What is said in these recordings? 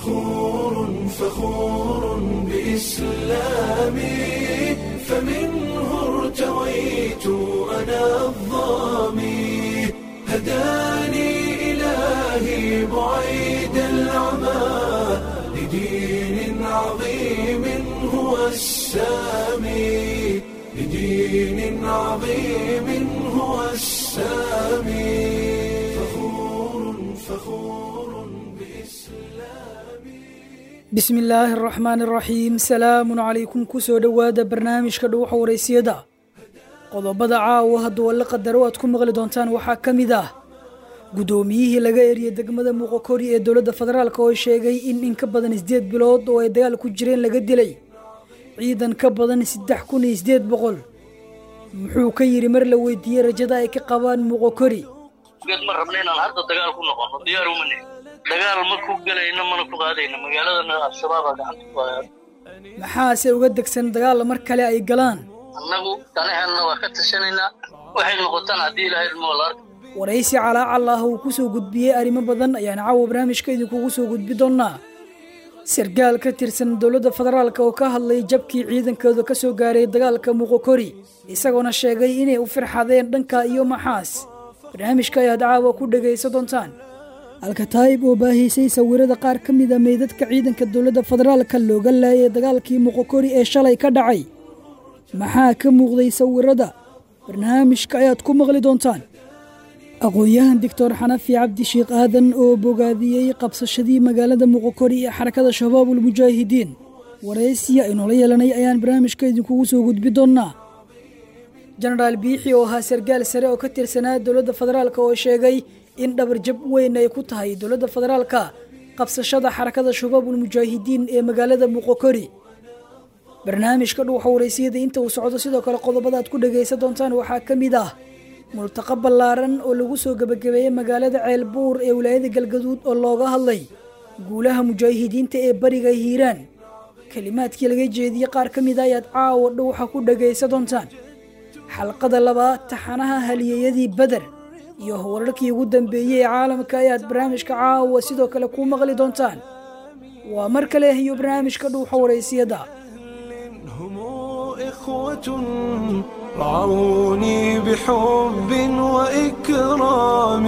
فخور فخور بإسلامي فمنه ارتويت أنا الظامي هداني إلهي بعيد العمى لدين عظيم هو السامي لدين عظيم هو السامي فخور فخور بإسلامي bismi illaahi araxmaan araxiim salaamun calaykum kusoo dhowaada barnaamijka dhuuxa waraysiyada qodobada caawa hadduu alla qadaro aad ku maqli doontaan waxaa ka mid ah guddoomiyihii laga eriyey degmada muuqokori ee dowladda federaalk oo sheegay in in ka badan sideed bilood oo ay dagaal ku jireen laga dilay ciidan ka badan saddex kun iyo sideed boqol muxuu ka yidhi mar la weydiiyey rajada ay ka qabaan muuqokori geed ma rabna inaan hadda dagaal ku noqono diyaar uma nihin dagaal ma ku gelayno mana ku qaadayno magaaladana al-shabaabaa gacanta ku haya maxaase uga degsan dagaal mar kale ay galaan annagu danaheenna waa ka tashanaynaa waxay noqotaan haddii ilaahay ilmo la arka waraysi calaacal ah uu kusoo gudbiyey arrimo badan ayaan caawa barnaamijka idinkugu soo gudbi doonnaa sargaal ka tirsan dowladda federaalk oo ka hadlay jabkii ciidankooda ka soo gaaray dagaalka muuqokori isagoona sheegay inay u firxadeen dhanka iyo maxaas barnaamijka ayaad caawa ku dhegaysan doontaan alkataayib oo baahiisay sawirada qaar ka mid a meydadka ciidanka dowladda federaalka looga laayay dagaalkii muuqokori ee shalay ka dhacay maxaa ka muuqday sawirada barnaamijka ayaad ku maqli doontaan aqoon-yahan doctor xanafi cabdi sheekh aadan oo bogaadiyey qabsashadii magaalada muuqokori ee xarakada shabaabul mujaahidiin waraysiya aynoola yeelanay ayaan barnaamijka idinkugu soo gudbi doonnaa jenaraal biixi oo ahaa sargaal sare oo ka tirsanaa dowladda federaalk oo sheegay in dhabarjab weyn ay ku tahay dowladda federaalka qabsashada xarakada shabaabul mujaahidiin ee magaalada muuqokori barnaamijka dhuuxa waraysiyada inta uu socdo sidoo kale qodobada aad ku dhagaysan doontaan waxaa ka mid ah multaqa ballaaran oo lagu soo gebagabeeyey magaalada ceelbuur ee wilaayada galgaduud oo looga hadlay guulaha mujaahidiinta ee bariga hiiraan kelimaadkii laga jeediyey qaar ka mid a ayaad caawa dhuuxa ku dhagaysan doontaan xalqada labaad taxanaha haliyeyadii beder iyo wararkii ugu dambeeyey ee caalamka ayaad barnaamijka caawa sidoo kale ku maqli doontaan waa mar kale iyo barnaamijka dhuuxa waraysiyada هم إخوة رعوني بحب وإكرام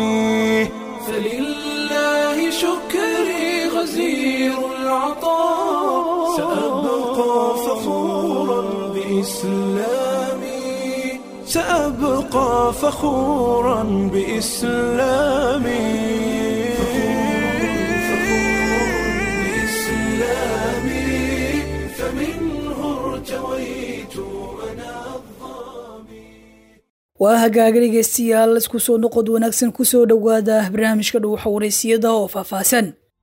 فلله شكري غزير العطاء سأبقى فخورا بإسلامي سأبقى فخورا بإسلامي بإسلامي فمنه ارتويت أنا waa hagaaga dhegeystayaal isku soo noqod wanaagsan kusoo dhowaada barnaamijka dhuuxa waraysiyada oo faahfaahsan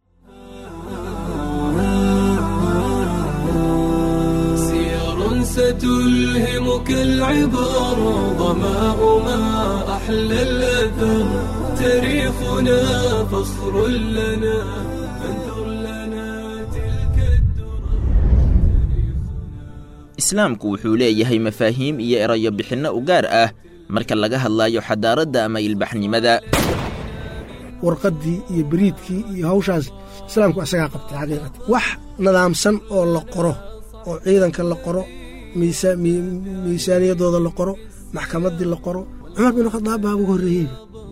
سير ستلهمك العبر ظماء ما أحلى الأثر تاريخنا فخر لنا فانثر لنا تلك الدرر islaamku wuxuu leeyahay mafaahiim iyo erayo bixinno u gaar ah marka laga hadlayo xadaaradda ama ilbaxnimada warqaddii iyo beriidkii iyo hawshaas islaamku isagaa qabtay xaqiiqatan wax nadaamsan oo la qoro oo ciidanka la qoro miisa- mi- miisaaniyaddooda la qoro maxkamaddii la qoro cumar bin khadaab baa ugu horreeyey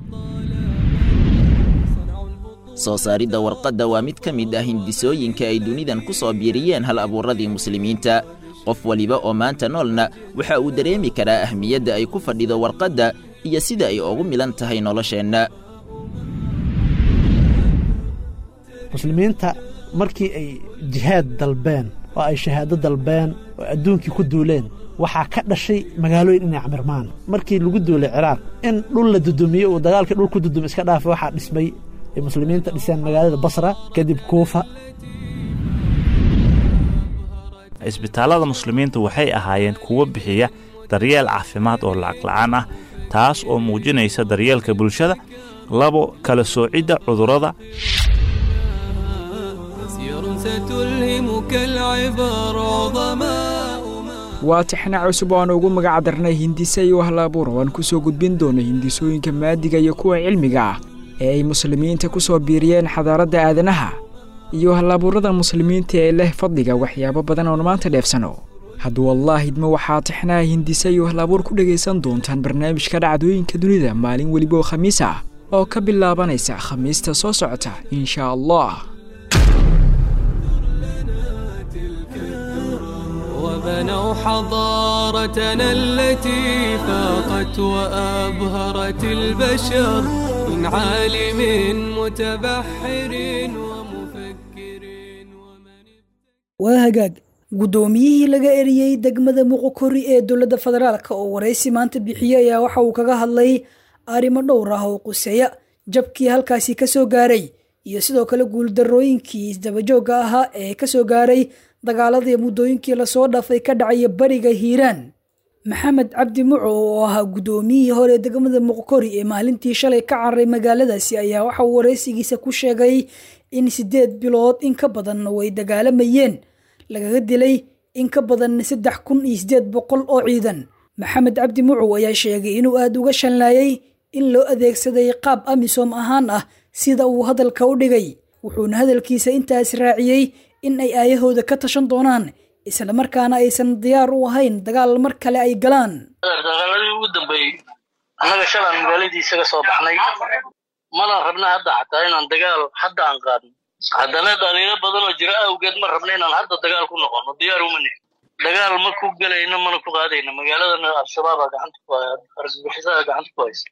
soo saaridda warqadda waa mid ka mid ah hindisooyinka ay dunidan ku soo biiriyeen hal abuurradii muslimiinta qof waliba oo maanta noolna waxa uu dareemi karaa ahmiyadda ay ku fadhido warqadda iyo sida ay ugu milan tahay nolosheenna muslimiinta markii ay jihaad dalbeen oo ay shahaado dalbeen oo adduunkii ku duuleen waxaa ka dhashay magaalooyin inay camirmaan markii lagu duulay ciraaq in dhul la dudumiyo uu dagaalkii dhul ku dudum iska dhaafay waxaa dhismay ay muslimiinta dhiseen magaalada basra kadib kuufa isbitaallada muslimiinta waxay ahaayeen kuwo bixiya daryeel caafimaad oo lacag la'aan ah taas oo muujinaysa daryeelka bulshada labo kala soocidda cudurrada سير ستلهمك العبر ظماء waa tixna cusub oo aan ugu magac darnay hindise iyo wahlaabuur oo aan ku soo gudbin doono hindisooyinka maadiga iyo kuwa cilmiga ah ee ay muslimiinta ku soo biiriyeen xadaaradda aadanaha iyo halabuurada muslimiinta ee leh fadliga waxyaabo badan oon maanta dheefsano hadduu allah idmo waxaa tixnaha hindisa iyo halabuur ku dhegaysan doontaan barnaamijka dhacdooyinka dunida maalin weliba oo khamiis ah oo ka bilaabanaysa khamiista soo socota insha allah وبنوا حضارتنا التي فاقت وأبهرت البشر من عالم متبحر ومفكر ومن waa hagaag guddoomiyihii laga eriyey degmada muqokori ee dowladda federaalk oo waraysi maanta bixiyey ayaa waxa uu kaga hadlay arrimo dhowr ah oo quseeya jabkii halkaasi ka soo gaaray iyo sidoo kale guuldarrooyinkii isdabajoogga ahaa ee ka soo gaaray dagaaladii muddooyinkii lasoo dhaafay ka dhacaya bariga hiiraan maxamed cabdi muco oo ahaa guddoomiyihii hore degmada muqokori ee maalintii shalay ka cararay magaaladaasi ayaa waxa uu waraysigiisa ku sheegay in siddeed bilood in ka badan way dagaalamayeen lagaga dilay in ka badan saddex kun iyo siddeed boqol oo ciidan maxamed cabdi mucow ayaa sheegay inuu aada uga shanlaayay in loo adeegsaday qaab amisom ahaan ah sida uu hadalka u dhigay wuxuuna hadalkiisa intaas raaciyey in ay aayahooda ka tashan doonaan islamarkaana aysan diyaar u ahayn dagaal mar kale ay galaan dagaaladii ugu dambeeyey annaga shalaan magaaladii isaga soo baxnay mana rabna hadda xataa inaan dagaal hadda aan qaadno haddana dhaliilo badan oo jira awgeed ma rabna inaan hadda dagaal ku noqono diyaar uma nihin dagaal ma ku gelayno mana ku qaadayno magaaladana al-shabaabaa gacanta ku haya argagixisaha gacanta ku haysa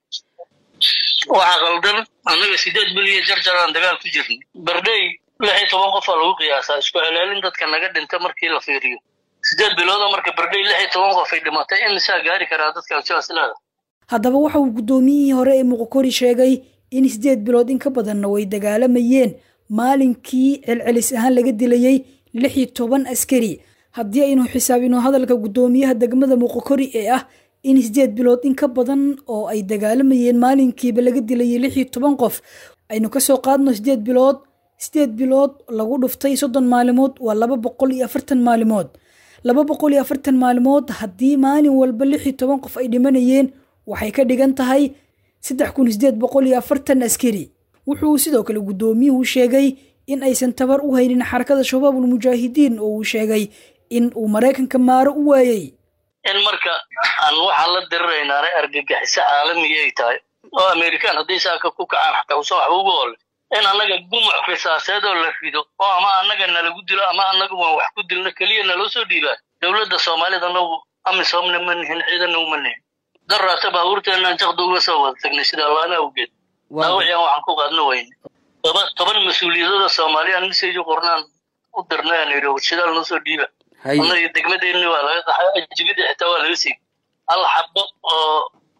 waxaa qaldan annaga sideed biliya jarjaraan dagaal ku jirnay bardhey lix iyo toban qofaa lagu qiyaasaa isku celaalin dadka naga dhinta markii la fiiriyo sideed bilooda marka bardhey lix iyo toban qof ay dhimatay imisaa gaari karaa dadka aljaasilaada haddaba waxa uu guddoomiyihii hore ee muqokori sheegay in siddeed bilood in ka badanna way dagaalamayeen maalinkii celcelis ahaan laga dilayey lix iyo toban askari haddii aynu xisaabino hadalka guddoomiyaha degmada muqokori ee ah in siddeed bilood in ka badan oo ay dagaalamayeen maalinkiiba laga dilayay lix iyo toban qof aynu kasoo qaadno siddeed bilood siddeed bilood lagu dhuftay soddon maalimood waa laba boqol iyo afartan maalimood laba boqol iyo afartan maalimood haddii maalin walba lix iyo toban qof ay dhimanayeen waxay ka dhigan tahay saddex kun sideed boqol iyo afartan askari wuxuu sidoo kale guddoomiyuhu sheegay in aysan tabar u haynin xarakada shabaabul mujaahidiin oo uu sheegay in uu maraykanka maaro u waayey in marka aan waxaan la diriraynaana argagixiso caalamiga ay tahay oo amerikaan hadday saaka ku kacaan xataa usan waxba uga ole in annaga gumuc risaaseed oo la rido oo ama annaga nalagu dilo ama annaga waan wax ku dilno keliya naloo soo dhiibaa dowladda soomaalida nagu amisomna ma nihin ciidanna uma nihin daraata baabuurteenaan jaqda uga soo wada tagnay sida allaana awgeed dhaawaciyaan waxaan ku qaadno weyne toba toban mas-uuliyadooda soomaaliyaan miseju qornaan u dirnay aan yidhi warshidaal noo soo dhiiba annaga degmadeenni waa laga qaxay ajibidii xitaa waa laga siiyey hal xabo oo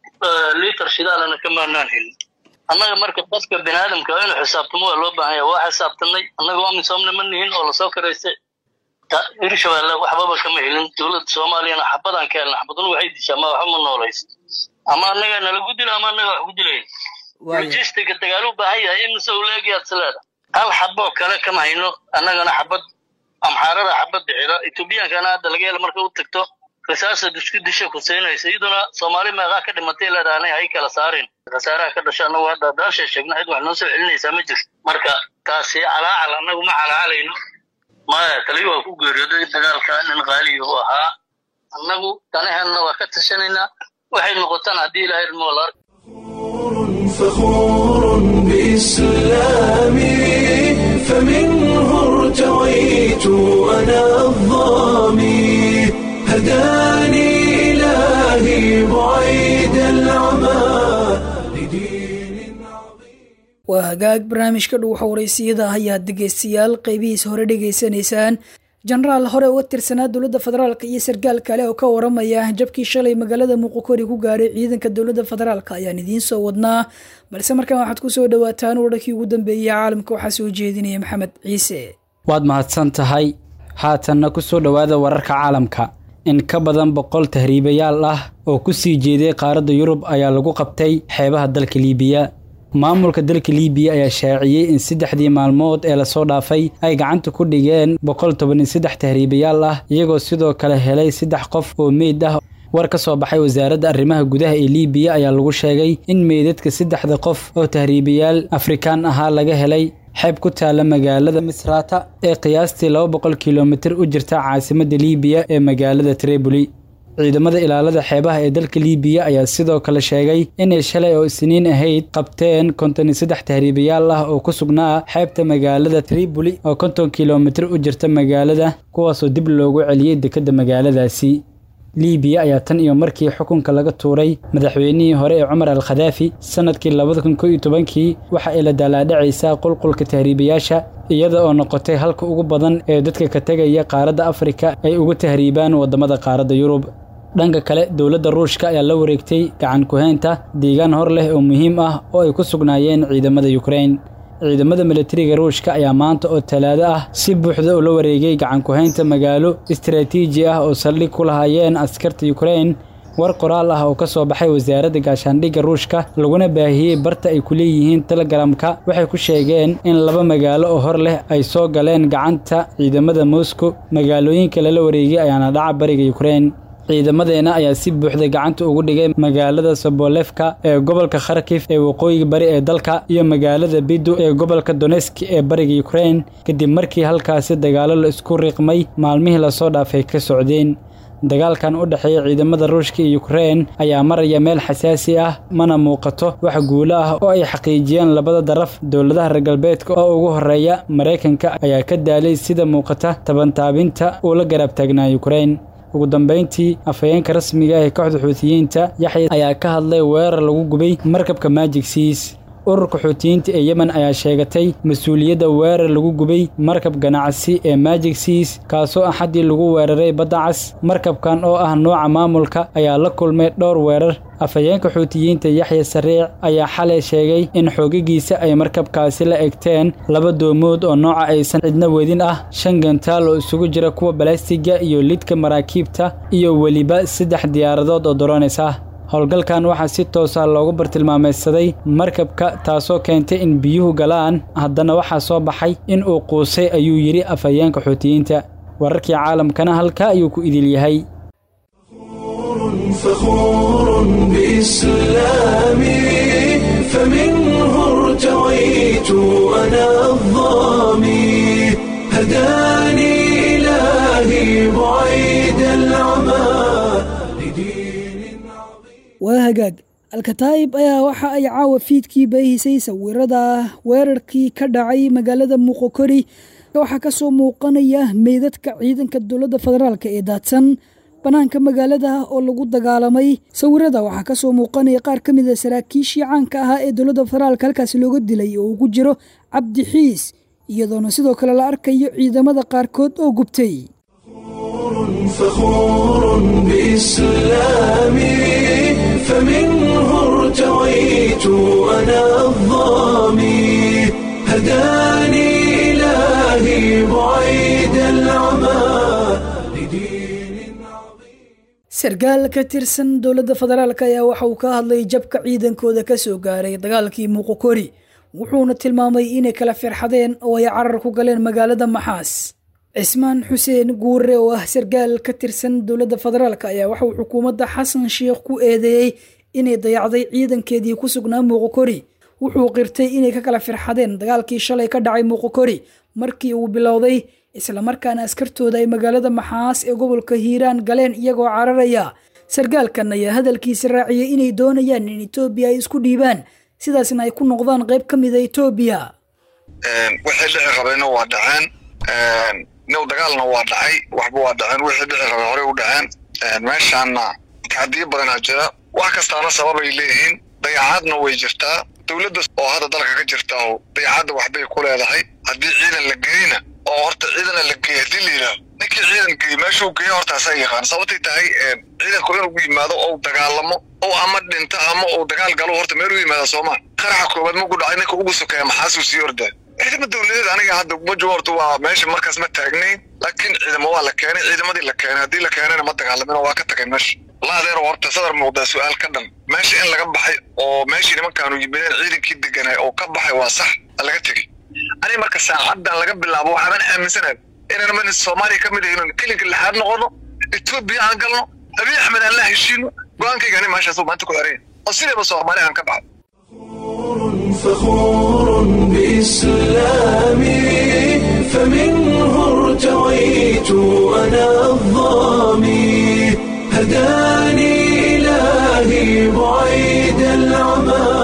liiter shidaalana ka maanaan helin annaga marka qofka bini aadamka inuu xisaabtamo waa loo baahan yahay waa xisaabtanay annaga amisomna ma nihin oo lasoo karaystay hirshabeelle waxbaba kama helin dowladda soomaaliyana xabadaan ka helna xabaduna waxay dishaa ma waxba ma noolaysa ama annaga nalagu dila ama annaga wax ku dilayn logistiga dagaal u baahan yahay imise uu leegayaad sileeda hal xaboo kale kama hayno annagana xabad amxaarada xabad bixida etoobiyankana hadda laga hela marka u tagto rasaasad isku disha kuseynaysa iyaduna soomaali meeqaa ka dhimatay leedaanay hay kala saareen khasaaraha ka dhasha annagu hadda daasha sheegna cid wax noo soo celinaysaa ma jirto marka taasi calaacal annagu ma calaacalayno maya taliyo waa ku geeriyooday dagaalka nin qaaliya u ahaa annagu danaheenna waa ka tashanaynaa waxay noqotaan haddii ilahay ilmo la ark فخور بإسلامي فمنه ارتويت أنا الظامي هداني إلهي بعيد العمى لدين waa hagaag barnaamijka dhuuxa waraysiyada ayaad dhegeystayaal qeybihiisa hore dhegeysanaysaan jenaraal hore uga tirsanaa dowladda federaalk iyo sarkaal kale oo ka waramaya jabkii shalay magaalada muqokori ku gaaray ciidanka dowladda federaalk ayaan idiin soo wadnaa balse markaan waxaad kusoo dhawaataan wararkii ugu dambeeyey caalamka waxaa soo jeedinaya maxamed ciise waad mahadsan tahay haatanna ku soo dhowaada wararka caalamka in ka badan boqol tahriibayaal ah oo ku sii jeeday qaaradda yurub ayaa lagu qabtay xeebaha dalka liibiya maamulka dalka liibiya ayaa shaaciyey in saddexdii maalmood ee lasoo dhaafay ay gacanta ku dhigeen boqol toban iyo saddex tahriibayaal ah iyagoo sidoo kale helay saddex qof oo meyd ah war ka soo baxay wasaaradda arrimaha gudaha ee liibiya ayaa lagu sheegay in meydadka saddexda qof oo tahriibayaal afrikaan ahaa laga helay xeeb ku taala magaalada misrata ee qiyaastii laba boqol kilomitir u jirta caasimadda liibiya ee magaalada triboli ciidamada ilaalada xeebaha ee dalka liibiya ayaa sidoo kale sheegay inay shalay oo isniin ahayd qabteen konton iyo saddex tahriibayaal ah oo ku sugnaa xeebta magaalada triboli oo konton kilomitir u jirta magaalada kuwaasoo dib loogu celiyey dekedda magaaladaasi liibiya ayaa tan iyo markii xukunka laga tuuray madaxweynihii hore ee cumar al khadaafi sannadkii labada kun ko iyo tobankii waxa ay la daalaadhacaysaa qulqulka tahriibayaasha iyada oo noqotay halka ugu badan ee dadka ka tegaya qaaradda afrika ay ugu tahriibaan waddamada qaaradda yurub dhanka kale dowladda ruushka ayaa la wareegtay gacan ku-haynta deegaan hor leh oo muhiim ah oo ay ku sugnaayeen ciidamada yukrain ciidamada milatariga ruushka ayaa maanta oo talaado ah si buuxda ula wareegay gacan ku-haynta magaalo istaraatiiji ah oo saldhig ku lahaayeen askarta yukrain war qoraal ah oo ka soo baxay wasaaradda gaashaandhigga ruushka laguna baahiyey barta ay ku leeyihiin telegramka waxay ku sheegeen in laba magaalo oo hor leh ay soo galeen gacanta ciidamada moscow magaalooyinka lala wareegay ayaana dhaca bariga yukrain ciidamadeena ayaa si buuxda gacanta ugu dhigay magaalada sobolefka ee gobolka kharkif ee waqooyiga bari ee dalka iyo magaalada bidu ee gobolka doneski ee bariga yukrain kadib markii halkaasi dagaalo la isku riiqmay maalmihii lasoo dhaafay ka socdeen dagaalkan u dhexeeya ciidamada ruushka iyo yukrain ayaa maraya meel xasaasi ah mana muuqato wax guulo ah oo ay xaqiijiyeen labada daraf dowladaha reer galbeedka oo ugu horeeya maraykanka ayaa ka daalay sida muuqata tabantaabinta uu la garab taagnaa yukrain ugu dambayntii afhayeenka rasmiga ee kooxda xuutiyiinta yaxya ayaa ka hadlay weerar lagu gubay markabka magic seas ururka xuutiyiinta ee yemen ayaa sheegatay mas-uuliyadda weerar lagu gubay markab ganacsi ee magic seas kaasoo axaddii lagu weeraray badda cas markabkan oo ah nooca maamulka ayaa la kulmay dhowr weerar afhayeenka xuutiyiinta yaxya sariic ayaa xalay sheegay in xoogagiisa ay markabkaasi la egteen laba doomood oo nooca aysan cidna wedin ah shan gantaal oo isugu jira kuwa balastiga iyo lidka maraakiibta iyo weliba saddex diyaaradood oo doronays ah howlgalkan waxaa si toosa loogu bartilmaameydsaday markabka taasoo keentay in biyuhu galaan haddana waxaa soo baxay in uu quusay ayuu yidhi afhayeenka xuutiyiinta wararkii caalamkana halkaa ayuu ku idil yahay فخور بإسلامي فمنه ارتويت أنا الظامي هداني إلهي بعيد العمى لدين waa hagaag alkataa'ib ayaa waxa ay caawa fiidkii baahisay sawirada weerarkii ka dhacay magaalada muqokori waxaa ka soo muuqanaya meydadka ciidanka dowladda federaalk ee daadsan bannaanka magaalada oo lagu dagaalamay sawirada waxaa ka soo muuqanaya qaar ka mid a saraakiishii caanka ahaa ee dowladda federaalka halkaasi looga dilay oo ugu jiro cabdi xiis iyadoona sidoo kale la arkayo ciidamada qaarkood oo gubtay فخور بإسلامي فمنه ارتويت أنا الظامي هداني إلهي بعيد العمى لدين sarkaal ka tirsan dowladda federaalk ayaa waxa uu ka hadlay jabka ciidankooda ka soo gaaray dagaalkii muqokori wuxuuna tilmaamay inay kala firxadeen oo ay carar ku galeen magaalada maxaas cismaan xuseen guure oo ah sarkaal ka tirsan dowladda federaalk ayaa waxauu xukuumadda xasan sheikh ku eedeeyey inay dayacday ciidankeedii ku sugnaa muqokori wuxuu qirtay inay ka kala firxadeen dagaalkii shalay ka dhacay muqokori markii uu bilowday islamarkaana askartooda ay magaalada maxaas ee gobolka hiiraan galeen iyagoo cararaya sarkaalkan ayaa hadalkiisa raaciyey inay doonayaan in etoobiya ay isku dhiibaan sidaasna ay ku noqdaan qayb ka mida etoobiya wixii dhici rabayna waa dhaceen new dagaalna waa dhacay waxba waa dhaceen wixii dhici rabay horey u dhaceen meeshaana taxadiyo badanaa jira wax kastaana sababay leeyihiin dayacaadna way jirtaa dowladda oo hadda dalka ka jirta oo dayacadda waxbay ku leedahay haddii ciidan la geeyna oo horta ciidana la geey haddii la yidhaaho ninkii ciidan geey meeshuu geeyo horta asaa yaqaan sababtay tahay ciidanku inuu yimaado ou dagaalamo ou ama dhinto ama uu dagaal galo horta meeluu yimaada soomaa qaraxa koobaad maku dhacay ninka ugu sokeeya maxaasuu sii ordaa ciidamo dowladeed aniga hadda majo horta waa meesha markaas ma taagnayn laakiin ciidamo waa la keenay ciidamadii la keenay haddii la keenayna ma dagaalamin oo waa ka tagay meesha la adeer horta sadar muuqdaa su-aal ka dhan meesha in laga baxay oo meeshii nimankaanu yimideen ciidankii deganay oo ka baxay waa sax laga tegey aniga marka saacadan laga bilaabo waxaaban aaminsanahay inaan man soomaaliya ka mid ahayn kelinka lixaad noqono etoobiya aan galno abiy axmed aan la heshiino go-aankayga ani meeshaas maanta ku xeraya oo sidaba soomaaliya aan ka baxo فخور بإسلامي بإسلامي فمنه ارتويت أنا الظامي هداني إلهي بعيد العمى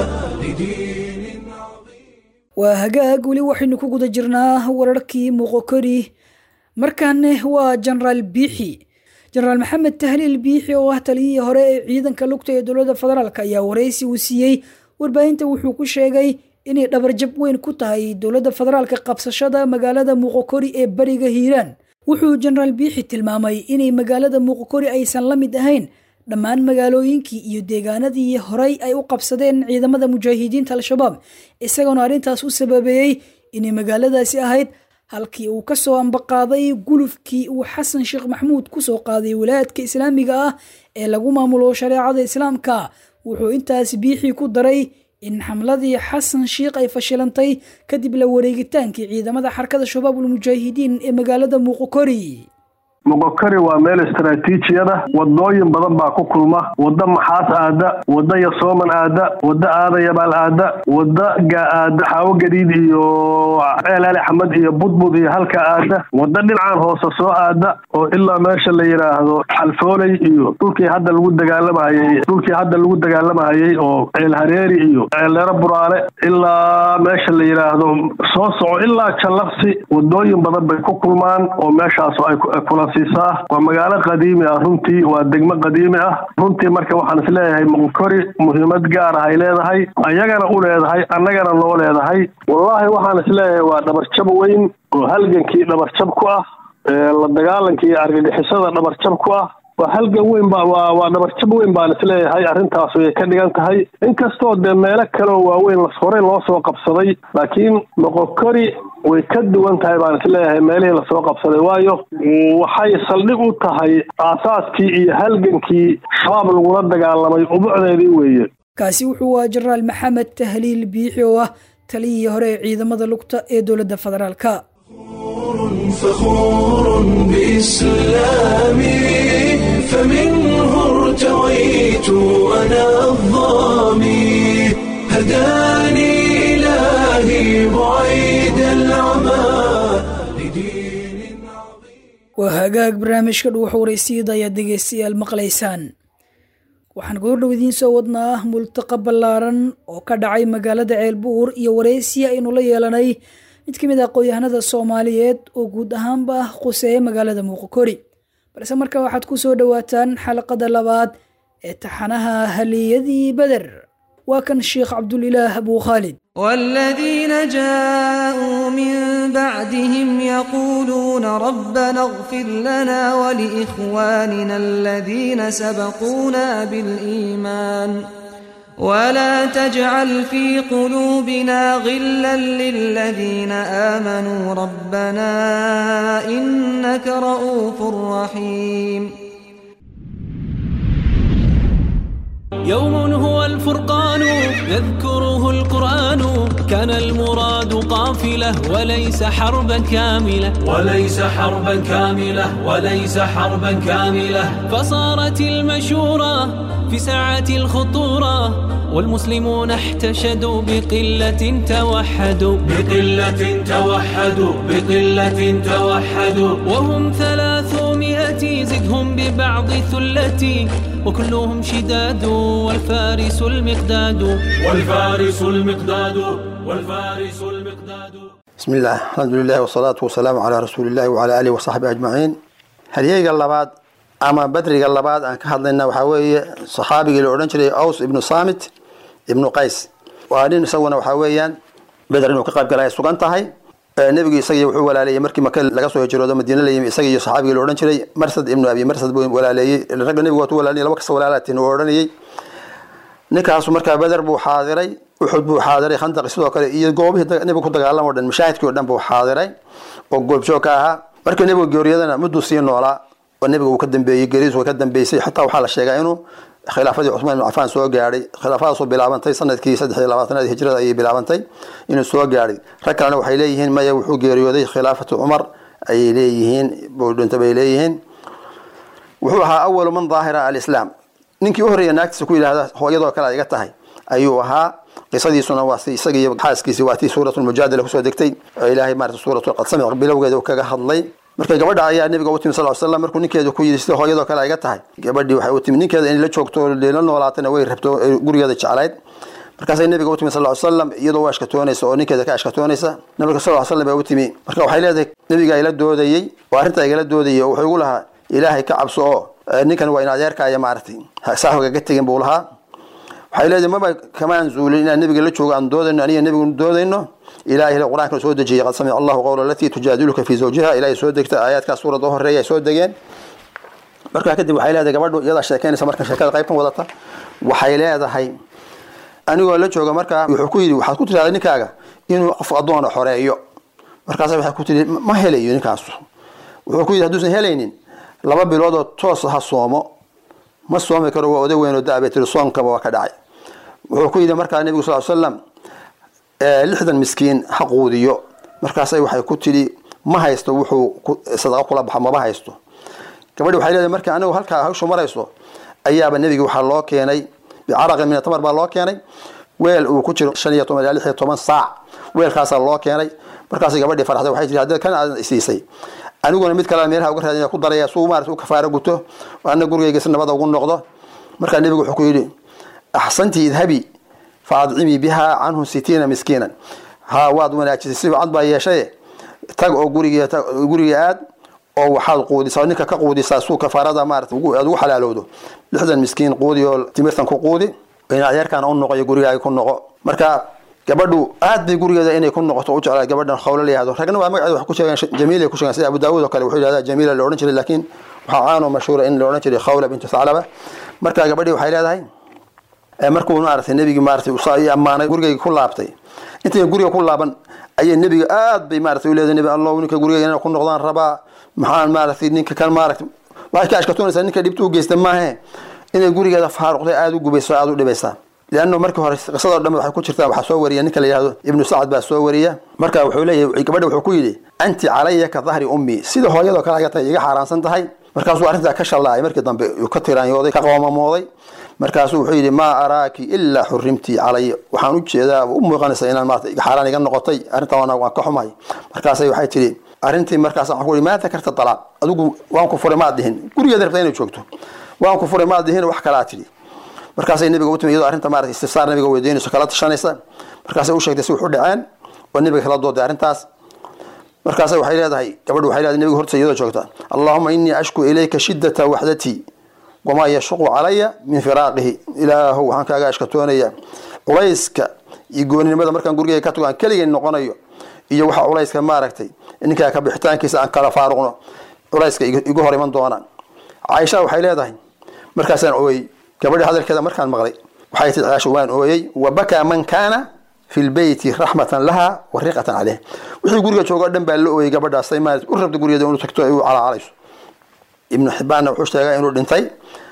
waa hagaag weli waxaynu ku guda jirnaa wararkii muuqokori markaane waa jenaraal biixi jenaraal maxamed tahliil biixi oo ah taliyihii hore ee ciidanka lugta ee dowladda federaalk ayaa waraysi uu siiyey warbaahinta wuxuu ku sheegay inay dhabarjab weyn ku tahay dowladda federaalka qabsashada magaalada muuqokori ee bariga hiiraan wuxuu jenaraal biixi tilmaamay inay magaalada muuqokori aysan la mid ahayn dhammaan magaalooyinkii iyo deegaanadii horey ay u qabsadeen ciidamada mujaahidiinta al-shabaab isagoona arrintaas u sababeeyey inay magaaladaasi ahayd halkii uu ka soo ambaqaaday gulufkii uu xasan sheekh maxmuud kusoo qaaday wilaayadka islaamiga ah ee lagu maamulo shareecada islaamka wuxuu intaas biixii ku daray in xamladii xasan sheikh ay fashilantay kadib la wareegitaankii ciidamada xarakada shabaabul mujaahidiin ee magaalada muuqokori moqokari waa meel istaraatiijiyada wadooyin badan baa ku kulma wadda maxaas aada wadda yasooman aada wadda aadayabaal aada wadda aada xaawo gadiid iyo ceelaali axmed iyo budbud iyo halka aada wadda dhinacaan hoose soo aada oo ilaa meesha la yidhaahdo xalfooley iyo dhulkii hadda lagu dagaalamahayey dhulkii hadda lagu dagaalamahayey oo ceel hareeri iyo ceelleero buraale ilaa meesha la yidhaahdo soo soco ilaa jallaqsi wadooyin badan bay ku kulmaan oo meeshaas ay kula waa magaalo qadiimi ah runtii waa degmo qadiimi ah runtii marka waxaan isleeyahay moqokori muhiimad gaar ah ay leedahay ayagana u leedahay annagana noo leedahay wallaahi waxaan isleeyahay waa dhabarjab weyn oo halgankii dhabarjab ku ah la dagaalankii argagixisada dhabarjab ku ah waa halgan weyn ba waa waa dhabarjab weyn baan isleeyahay arrintaas way ka dhigan tahay inkastoo dee meelo kaleoo waaweyn horey loo soo qabsaday laakiin moqokori way ka duwan tahay baan isleeyahay meelihii lasoo qabsaday waayo waxay saldhig u tahay aasaaskii iyo halgankii shabaab lagula dagaalamay ubucdeedii weeye kaasi wuxuu waa jenaraal maxamed tahliil biixi oo ah taliyihii hore ee ciidamada lugta ee dowladda federaalka فخور بإسلامي فمنه ارتويت أنا الظامي هداني إلهي بعيد العمى waa hagaag barnaamijka dhuuxa waraysyada ayaad dhegeystayaal maqlaysaan waxaan goordhow idiin soo wadnaa multaqa ballaaran oo ka dhacay magaalada ceelbuur iyo waraysiya aynu la yeelanay mid ka mid ah aqoon-yahanada soomaaliyeed oo guud ahaanba quseeya magaalada muuqokori balse marka waxaad ku soo dhowaataan xalaqada labaad ee taxanaha haliyadii beder waa kan sheekh cabdulilaah abuu khaalid والذين جاءوا من بعدهم يقولون ربنا اغفر لنا ولإخواننا الذين سبقونا بالإيمان ولا تجعل في قلوبنا غلا للذين آمنوا ربنا إنك رؤوف رحيم يوم هو الفرقان يذكره القرآن كان المراد قافلة وليس حربا كاملة وليس حربا كاملة وليس حربا كاملة فصارت المشورة في ساعة الخطورة والمسلمون احتشدوا بقلة توحدوا بقلة توحدوا بقلة توحدوا وهم ثلاثمائة زدهم ببعض ثلتي وكلهم شداد والفارس المقداد والفارس المقداد والفارس المقداد بسم الله الحمد لله والصلاة والسلام على رسول الله وعلى آله وصحبه أجمعين هل اللباد أما بدري اللباد أن كهضلنا وحاوية صحابي اللي أورنجري أوس ابن صامت ابن قيس وأنين سونا وحاويا بدر إنه كقاب قال يسوقان تهي nebigu isagii wuxuu walaaleeyey markii maka laga soo hijroodo madiina la yimi isaga iyo saxaabigii la odhan jiray marsad ibnu abi marsad buu walaaleeyey ragga nebigu waatu walaalinay laba kasta walaalaatiin uu odhanayey ninkaasu markaa beder buu xaadiray uxud buu xaadiray khandaqi sidoo kale iyo goobihii nebigu ku dagaalamo dhan mashaahidkii o dhan buu xaadiray oo goobjoog ka ahaa markii nebigu geeriyadana mudduu sii noolaa oo nebiga uu ka dambeeyey geeridiisu way ka dambeysay xataa waxaa la sheegaa inuu khilaafadii cusmaan ibn cafaan soo gaadhay khilaafadaasoo bilaabantay sanadkii saddex iyo labaatanaad hijrada ayay bilaabantay inuu soo gaadhay rag kalena waxay leeyihiin maya wuxuu geeriyooday khilaafatu cumar ayay leeyihiin buu dhinta bay leeyihiin wuxuu ahaa awalu man daahira alislaam ninkii u horreeya naagtiisa ku yidhaahda hooyadoo kale iga tahay ayuu ahaa qisadiisuna waa si isaga iyo xaaskiisi waa tii suuratu lmujaadala kusoo degtay oo ilaahay maarata suuratu qad samic bilowgeeda uu kaga hadlay marka gabadha ayaa nabiga u timi sal ly slam markuu ninkeedu ku yidhi sida hooyadoo kale ayga tahay gabadhii waxay u timi ninkeeda inay la joogto la noolaatana way rabto gurigeeda jeclayd markaasay nabiga u timi sal ly slam iyadoo u ashkatoonaysa oo ninkeeda ka ashkatoonaysa nabiga sal ly slam baa u timi marka waxay leedahay nabiga ila doodayey oo arrinta igala doodayey oo wuxuu igu lahaa ilaahay ka cabso oo ninkan waa in adeerkaaya maaragtay saa hogaga tegin buu lahaa waxay leedahay maba kamaan zuulin inaan nabiga la joogo aan doodayno aniga nabigu doodayno ilahay qur-aanka soo dejiyey qad samica allahu qawla alatii tujaadiluka fi zawjiha ilahay soo degta aayaadkaas suuradda horeeya ay soo degeen markaa kadib waxay leedahay gabadhu iyadaa sheekeynaysa marka sheekada qaybtan wadata waxay leedahay anigoo la jooga markaa wuxuu ku yidhi waxaad ku tirahda ninkaaga inuu qof addoona xoreeyo markaasa waxay ku tiri ma helayo ninkaasu wuxuu ku yidhi hadduusan helaynin laba biloodoo toos ha soomo ma soomi karo waa oday weyn oo da-bay tiri soomkaba waa ka dhacay wuxuu ku yidhi markaa nebigu sal slam lixdan miskiin ha quudiyo markaasay waxay ku tidhi ma haysto wuxuu sadaqo kula baxo maba haysto gabadhi waxay leedahay marka anigu halkaa hawshu marayso ayaaba nebiga waxaa loo keenay bicaraqin min tamar baa loo keenay weel uu ku jiro shan iyo toban ilaa lix iyo toban saac weelkaasaa loo keenay markaasay gabadhii farxday waxay tihi haddii kan aad isiisay aniguna mid kale meelaha uga raadin ku daraya suu maarata u kafaaro guto ana gurigayga si nabada ugu noqdo markaa nebigu wuxuu ku yidhi axsanti idhabi fa adcimii biha canhu sitiina miskiinan ha waad wanaajisay si cad baa yeeshaye tag oo guriga guriga aad oo waxaad quudisaa ninka ka quudisaa suu kafaarada maarata aad ugu xalaalowdo lixdan miskiin quudi oo timirtan ku quudi in adeerkaana u noqo iyo gurigaaga ku noqo marka gabadhu aad bay gurigeeda inay ku noqoto u jeclaa gabadhan khawlo la yihahdo ragna waa magaceeda wax ku sheegeen jamiila ku sheegeen sida abu daawud oo kale wuxuu yidhahdaa jamiila la odhan jiray laakiin waxaa caano mashhuura in la odhan jiray khawla bintu thaclaba marka gabadhii waxay leedahay markuu maaragtay nebigii maaratay usaa ii ammaanay gurigayga ku laabtay intay guriga ku laaban ayay nebiga aad bay maaratay u leedahay nebi allahu ninka gurigayga inay ku noqdaan rabaa maxaan maaragtay ninka kan maaragtay waxay ka ashkatoonaysaa ninka dhibta u geysta maahe inay gurigeeda faaruqday aada u gubayso aada u dhibaysaa leanno markii hore qisadoo dhan waxay ku jirtaa waxaa soo wariya ninka la yihahdo ibnu sacad baa soo wariya marka wuxuu leeyahay gabadha wuxuu ku yidhi anti calaya ka dahri ummi sida hooyadoo kale aga tahay iga xaaraansan tahay markaasuu arrintaa ka shallaacay markii dambe uu ka tiraanyooday ka qoomamooday markaasuu wuxuu yidhi maa araaki ilaa xurimtii calaya waxaan u jeedaa u muuqanaysa inaan maarata xaaraan iga noqotay arrintaa waan waan ka xumahay markaasay waxay tidhi arrintii markaas waxaan ku ihi maa dakarta talaaq adigu waan ku furay maad dhihin gurigeeda rabtaa inay joogto waan ku furay maad dhihin wax kalaa tidhi markaasay nabiga u timi iyadoo arrinta maarata istifsaar nabiga weydiinayso kala tashanaysa markaasay u sheegtay si wuxu dhaceen oo nabiga kala dooday arrintaas markaasay waxay leedahay gabadhu waxay leedahay nabiga horta iyadoo joogta allahuma innii ashku ilayka shiddata waxdatii wamaa yashuqu calaya min firaaqihi ilaahow waxaan kaaga ashkatoonaya culayska iyo gooninimada markaan gurigeyga ka tago aan keligay noqonayo iyo waxa culayska maaragtay ninkaa ka bixitaankiisa aan kala faaruqno culayska igu hor iman doonaan caaisha waxay leedahay markaasaan ooyey gabadhi hadalkeeda markaan maqlay waxay tii caasha waan ooyey wa bakaa man kaana fi lbeyti raxmatan laha wa riqatan caleyh wixii guriga jooga o dhan baa la ooyey gabadhaasay maarata u rabta gurigeeda inuu tagto ay u calaacalayso ibnu xibbaanna wuxuu sheegaa inuu dhintay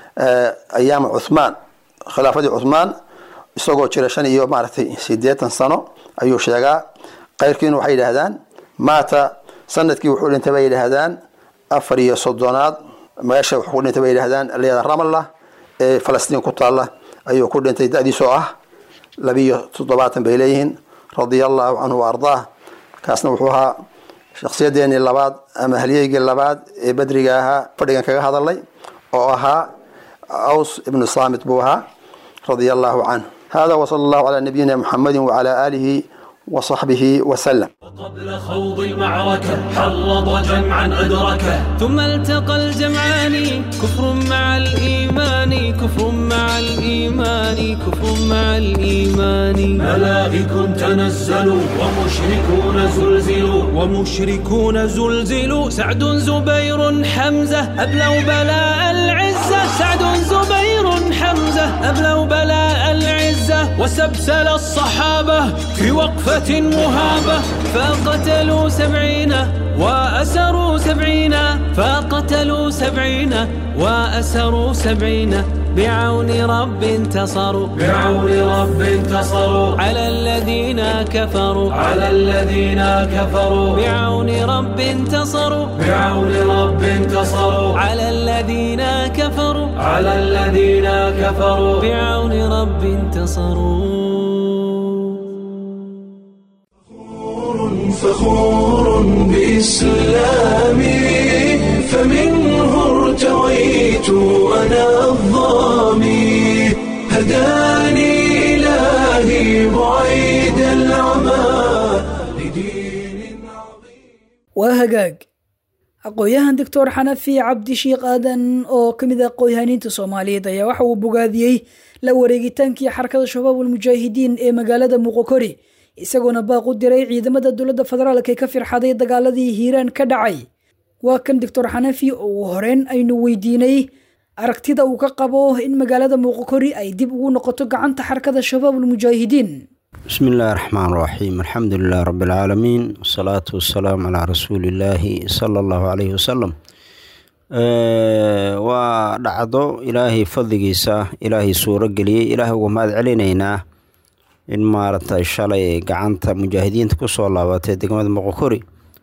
ayaama cuthmaan khilaafadii cuthmaan isagoo jira shan iyo maaragtay sideetan sano ayuu sheegaa qayrkiina waxay yidhaahdaan maata sanadkii wuxuu dhintay bay yidhaahdaan afar iyo soddonaad meesha wuxuu ku dhintay bay yidhaahdaan leeda ramallah ee falastiin ku taalla ayuu ku dhintay da-diisoo ah labiyo toddobaatan bay leeyihiin radia allahu canhu wa ardaah kaasna wuxuu ahaa shakhsiyadeennii labaad ama halyeygii labaad ee badriga ahaa fadhigan kaga hadalay oo ahaa aws ibnu saamit buu ahaa radia allahu canhu hada wsala allahu calaa nabiyina muxamadi wacala aalihi وصحبه وسلم قبل خوض المعركة حرض جمعا أدركه ثم التقى الجمعان كفر مع الإيمان كفر مع الإيمان كفر مع الإيمان ملائك تنزلوا ومشركون زلزلوا ومشركون زلزلوا سعد زبير حمزة أبلوا بلاء العزة سعد زبير حمزة أبلوا بلاء العزة وسبسل الصحابة في وقفة مهابة فقتلوا سبعين وأسروا سبعين فقتلوا سبعين وأسروا سبعين بعون رب انتصروا بعون رب انتصروا على الذين كفروا على الذين كفروا بعون رب انتصروا بعون رب انتصروا على الذين كفروا على الذين كفروا بعون رب انتصروا فخور بإسلامي فمنه ارتويت أنا الظامي هداني إلهي بعيد العمى waa hagaag aqoon-yahan doctor xanafi cabdi shiikh aadan oo ka mid ah aqoon-yahaniinta soomaaliyeed ayaa waxa uu bogaadiyey la wareegitaankii xarakada shabaab almujaahidiin ee magaalada muqokori isagoona baaq u diray ciidamada dowladda federaalk ee ka firxaday dagaaladii hiiraan ka dhacay waa kan doctor xanafi oo uu horeyn aynu weydiinay aragtida uu ka qabo in magaalada muqokori ay dib ugu noqoto gacanta xarakada shabaab almujaahidiin بسم الله الرحمن الرحيم الحمد لله رب العالمين والصلاة والسلام على رسول الله صلى الله عليه وسلم waa dhacdo ilaahay fadligiisa ilaahay suuro geliyey ilaahay uga mahad celinaynaa in maaragtay shalay gacanta mujaahidiinta kusoo laabatay degmada moqokori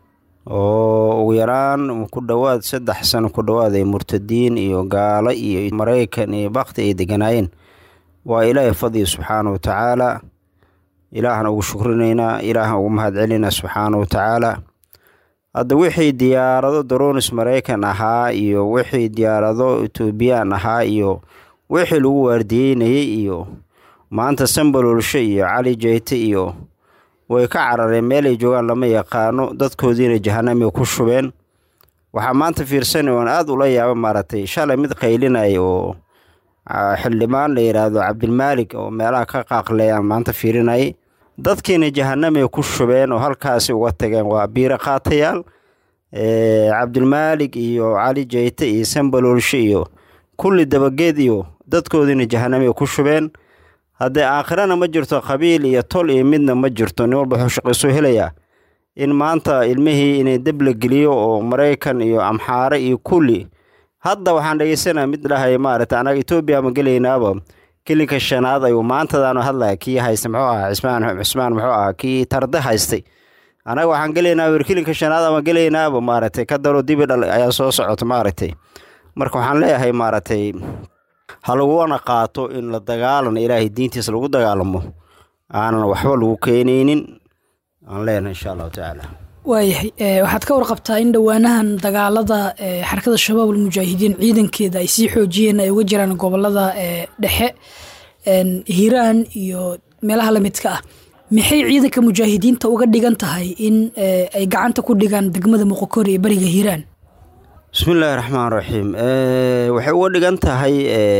oo ugu yaraan ku dhowaad saddex sano ku dhowaad ay murtadiin iyo gaalo iyo maraykan iyo bakti ay deganaayeen waa ilaahay fadliga subxaana wa tacaala ilaahna ugu shukrinaynaa ilaahna ugu mahad celinaa subxaana wa tacaala hadda wixii diyaarado daronis maraykan ahaa iyo wixii diyaarado etoobiyaan ahaa iyo wixii lagu waardiyeynayay iyo maanta sambalolshe iyo cali jeyte iyo way ka carareen meelay joogaan lama yaqaano dadkoodiina jahanamay ku shubeen waxaa maanta fiirsanay oon aada ula yaaba maaragtay shalay mid qaylinaya oo xildhibaan la yidhaahdo cabdilmaalig oo meelaha ka qaaqleeyaan maanta fiirinayay dadkiina jahanamay ku shubeen oo halkaasi uga tageen waa biiro qaatayaal cabdilmaalig iyo cali jeyte iyo sambalolshe iyo kulli dabageed iyo dadkoodiina jahanamay ku shubeen haddee aakhirana ma jirto qabiil iyo tol iyo midna ma jirto nin walba wuxuu shaqaysoo helayaa in maanta ilmihii inay deb la geliyo oo maraykan iyo amxaare iyo kulli hadda waxaan dhegeysanaa mid dhahay maaragta anaga etoobiya ma gelaynaaba kelinka shanaad ayuu maantadaanu hadlaya kii haysta muxuu ahaa cismaan cismaan muxuu ahaa kii tarde haystay anaga waxaan gelaynaa wir kelinka shanaad ama gelaynaaba maaragtay ka daro dibi dhal ayaa soo socota maaragtay marka waxaan leeyahay maaragtay ha laguna qaato in la dagaalan ilaahay diintiisa lagu dagaalamo aanan waxba lagu keenaynin aan leenahay insha allahu tacaala waayahay waxaad ka warqabtaa in dhowaanahan dagaalada xarakada shabaab almujaahidiin ciidankeeda ay sii xoojiyeen ay uga jiraan gobolada dhexe hiiraan iyo meelaha lamidka ah maxay ciidanka mujaahidiinta uga dhigan tahay in ay gacanta ku dhigaan degmada muqokori ee beriga hiiraan bismillaahi raxmaan raxiim waxay uga dhigan tahay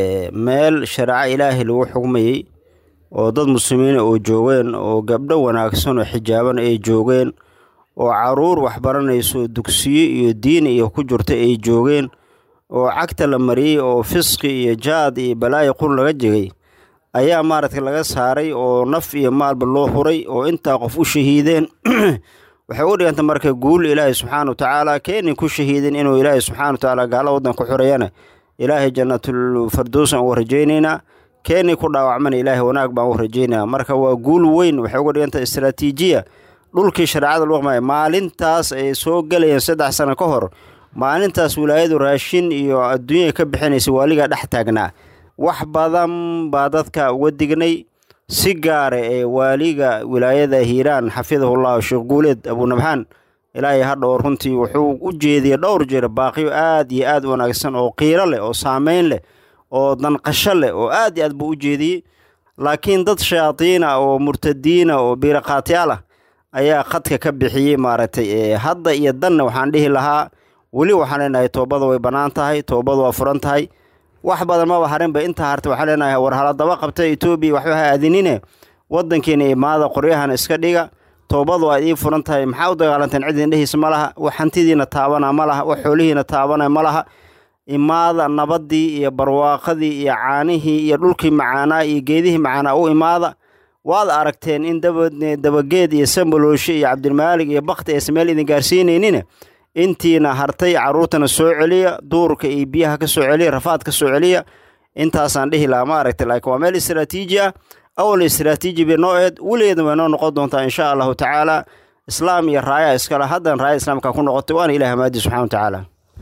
meel shareeco ilaahay lagu xugmayey oo dad muslimiina oo joogeen oo gabdho wanaagsan oo xijaaban ay joogeen oo caruur waxbaranayso dugsiyo iyo diin iyo ku jirta ay joogeen oo cagta la mariyey oo fisqi iyo jaad iyo balaayo qur laga jegay ayaa maaragtay laga saaray oo naf iyo maalba loo huray oo intaa qof u shahiideen waxay u dhiganta marka guul ilaahay subxaana wa tacaala keenin ku shahiidin inuu ilaahay subxana wa tacaala gaala waddan ku xurayana ilaahay jannatul fardoos aan uga rajaynaynaa keenii ku dhaawacmana ilaahay wanaag baan uga rajaynaya marka waa guul weyn waxay uga dhiganta istraatiijiya dhulkii shareecada lagu qamaya maalintaas ay soo gelayeen saddex sano ka hor maalintaas wilaayadu raashin iyo adduunya ka bixinaysa waaligaa dhex taagnaa wax badan baa dadka uga dignay si gaara ee waaliga wilaayada hiiraan xafidahullahu sheekh guuleed abunabxaan ilaahay hadhow runtii wuxuu u jeediyey dhowr jeer baaqiyo aad iyo aad wanaagsan oo qiiro leh oo saameyn leh oo danqasho leh oo aad iyo aad buu u jeediyey laakiin dad shayaadiina oo murtadiina oo biiraqaatyaal ah ayaa khadka ka bixiyey maaragtay hadda iyo danna waxaan dhihi lahaa weli waxaan leenahay toobada way bannaan tahay toobada waa furan tahay wax badan maba harinba intaa harta waxaan leenahay war haladaba qabta etoobiya waxba ha aadinine waddankiina imaada qoryahan iska dhiga toobadu waa idiin furan tahay maxaa u dagaalanteen cid indhehiisa ma laha wax hantidiina taabana ma laha wax xoolihiina taabana ma laha imaada nabaddii iyo barwaaqadii iyo caanihii iyo dhulkii macaanaa iyo geedihii macaanaa u imaada waad aragteen in dabageed iyo sambalooshe iyo cabdilmaalig iyo bakti aysan meel idin gaarsiinaynin intiina hartay caruurtana soo celiya duurka iyo biyaha ka soo celiya rafaad ka soo celiya intaasaan dhihi lahaa ma aragtay laakiin waa meel istraatiiji ah awal istraatiiji bay noo eed weligeedna way noo noqon doontaa insha allahu tacaala islaam iyo raaya iskale haddan raaya islaamka ku noqotay waana ilaah maadi subxana wa tacaala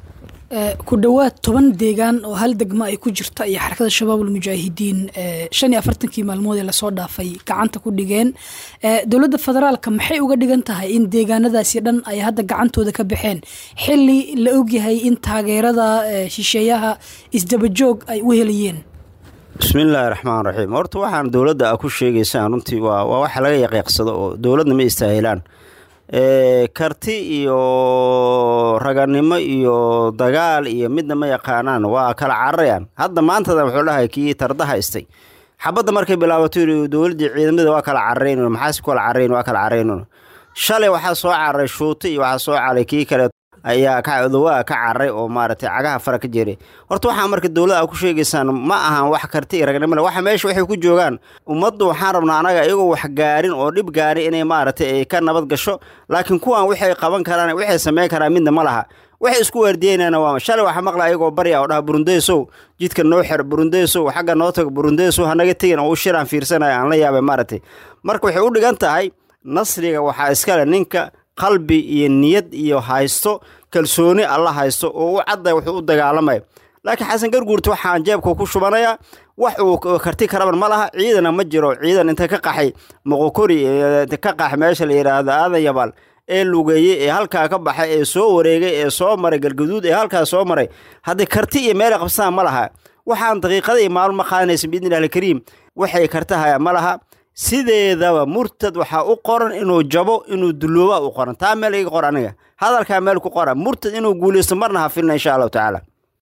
ku dhowaad toban deegaan oo hal degmo ay ku jirta iyo xarakada shabaabul mujaahidiin shan iyo afartankii maalmood ee lasoo dhaafay gacanta ku dhigeen dowladda federaalka maxay uga dhigan tahay in deegaanadaasi dhan ay hadda gacantooda ka baxeen xili la ogyahay in taageerada shisheeyaha isdabajoog ay u helayeen bismillaahi raxmaan raxiim horta waxaan dowladda a ku sheegaysaan runtii waa waa waxa laga yaqiiqsado oo dowladna ma istaahilaan karti iyo raganimo iyo dagaal iyo midna ma yaqaanaan waa kala cararayaan hadda maantada wuxuu dhahay kii tardaha istay xabadda markay bilaabato dowladdii ciidamada waa kala cararayn maxaasi kala cararayn waa kala cararayn shalay waxaa soo cararay shuuti iyo waxaa soo cararay kii kale ayaa kacdowaa ka cararay oo maaragtay cagaha fara ka jeeray horta waxaa marka dowladda a ku sheegaysaan ma ahan wax karti iyo ragnimole waxa meesha waxay ku joogaan ummaddu waxaan rabnaa anaga iyagoo wax gaarin oo dhib gaarin inay maaragtay ay ka nabad gasho laakiin kuwan waxay qaban karaan waxay samayn karaan midna ma laha waxay isku waardiyeynana waa shalay waxaa maqla ayagoo barya oo dhaha burundeysow jidka noo xer burundeysow xagga noo tago burundeysow hanaga tegin oo u shiraan fiirsanaya aan la yaabay maaragtay marka waxay u dhigan tahay nasriga waxaa iskale ninka qalbi iyo niyad iyo haysto kalsooni alla haysto oo u cadday wuxuu u dagaalamaya laakiin xasan garguurta waxaan jeebka ku shubanayaa wax uu karti karaban ma laha ciidana ma jiro ciidan inta ka qaxay moqokori ka qax meesha la yidhaahdo aadan yabaal ee lugeeyey ee halkaa ka baxay ee soo wareegay ee soo maray galgaduud ee halkaa soo maray haddii karti iyo meelay qabsadaan ma laha waxaan daqiiqada iyo maalmo ma qaadanaysa biidni illahi alkariim waxay kartahayaan ma laha sideedaba murtad waxaa u qoran inuu jabo inuu dulooba u qoran taa meel iga qor aniga hadalkaa meel ku qora murtad inuu guulaysto marna ha filna insha allahu tacaala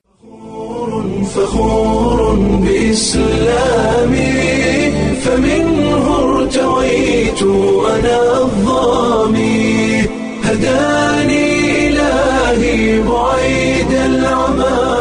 فخور بإسلامي فمنه ارتويت أنا الظامي هداني إلهي بعيد العمى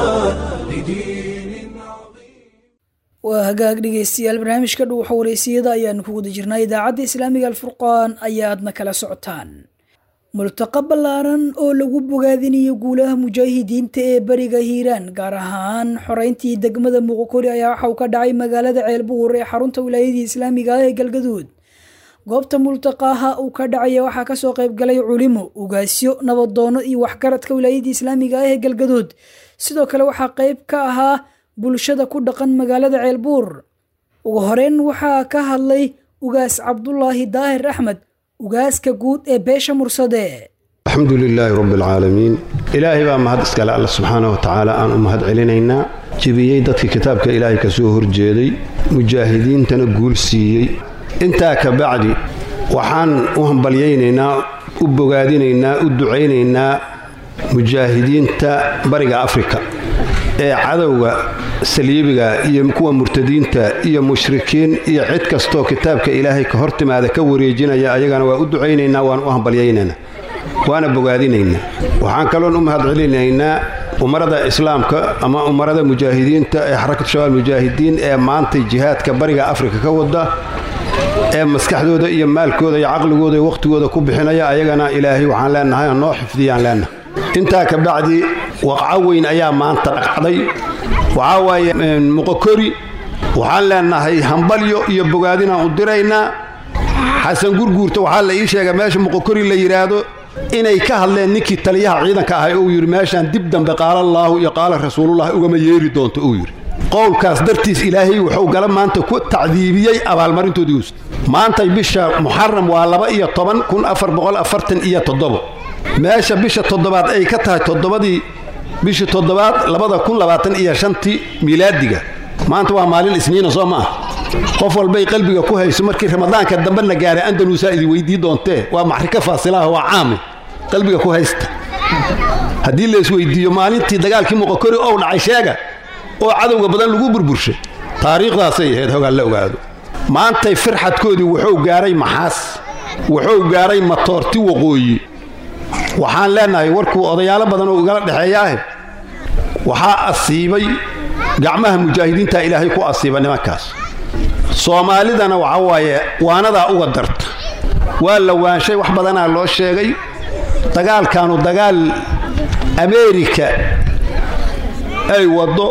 waa hagaag dhegeystayaal barnaamijka dhuuxa wareysiyada ayaanu ku guda jirnaa idaacadda islaamiga alfurqaan ayaadna kala socotaan multaqa ballaaran oo lagu bogaadinayo guulaha mujaahidiinta ee bariga hiiraan gaar ahaan xoreyntii degmada muqokori ayaa waxa uu ka dhacay magaalada ceelbuur ee xarunta wilaayadii islaamiga ah ee galgaduud goobta multaqaaha uu ka dhacaya waxaa kasoo qaybgalay culimo ugaasyo nabadoono iyo waxgaradka wilaayadii islaamiga ah ee galgaduud sidoo kale waxaa qayb ka ahaa bulshada ku dhaqan magaalada ceelbuur ugu horeyn waxaa ka hadlay ugaas cabdulaahi daahir axmed ugaaska guud ee beesha mursade alxamdu lilaahi rabbi alcaalamiin ilaahay baa mahad iskale alla subxaana wa tacaala aan u mahad celinaynaa jebiyey dadkii kitaabka ilaahay ka soo horjeeday mujaahidiintana guul siiyey intaa ka bacdi waxaan u hambalyaynaynaa u bogaadinaynaa u ducaynaynaa mujaahidiinta bariga afrika ee cadowga saliibiga iyo kuwa murtadiinta iyo mushrikiin iyo cid kastoo kitaabka ilaahay ka hor timaada ka wareejinaya ayagana waa u ducaynaynaa waan u hambalyaynaynaa waana bogaadinaynaa waxaan kaloon u mahad celinaynaa umarada islaamka ama umarada mujaahidiinta ee xarakatu shabaab mujaahidiin ee maantay jihaadka bariga afrika ka wada ee maskaxdooda iyo maalkooda iyo caqligooda iyo wakhtigooda ku bixinaya ayagana ilaahay waxaan leenahay noo xifdiyaan leenahay intaa ka bacdi waqco weyn ayaa maanta dhacday waxaa waaye muqokori waxaan leenahay hambalyo iyo bogaadinaan u diraynaa xasan gurguurta waxaa la ii sheega meesha muqokori la yidhaahdo inay ka hadleen ninkii taliyaha ciidanka ahay uu yidhi meeshaan dib dambe qaala allaahu iyo qaala rasuulullah ugama yeeri doonto uu yidhi qowlkaas dartiis ilaahay wuxuu gala maanta ku tacdiibiyey abaalmarintoodii us maantay bisha muxaram waa laba iyo toban kun afar boqol afartan iyo toddobo meesha bisha toddobaad ay ka tahay toddobadii bishii toddobaad labada kun labaatan iyo shantii miilaadiga maanta waa maalin isniina soo ma ah qof walbay qalbiga ku hayso markii ramadaanka dambe la gaaray andaluusaa idin weydii doontee waa maxrika faasilaha waa caami qalbiga ku haysta haddii la isweydiiyo maalintii dagaalkii muqokori ou dhacay sheega oo cadowga badan lagu burburshay taariikhdaasay ahayd hogaan la ogaado maantay firxadkoodii wuxuu gaaray maxaas wuxuu gaaray matoorti waqooyi waxaan leenahay warkuu odayaalo badan oo igala dhexeeyaahe waxaa asiibay gacmaha mujaahidiinta ilaahay ku asiiba nimankaas soomaalidana waxa waaye waanadaa uga darta waa la waanshay wax badanaa loo sheegay dagaalkaanu dagaal ameerika ay waddo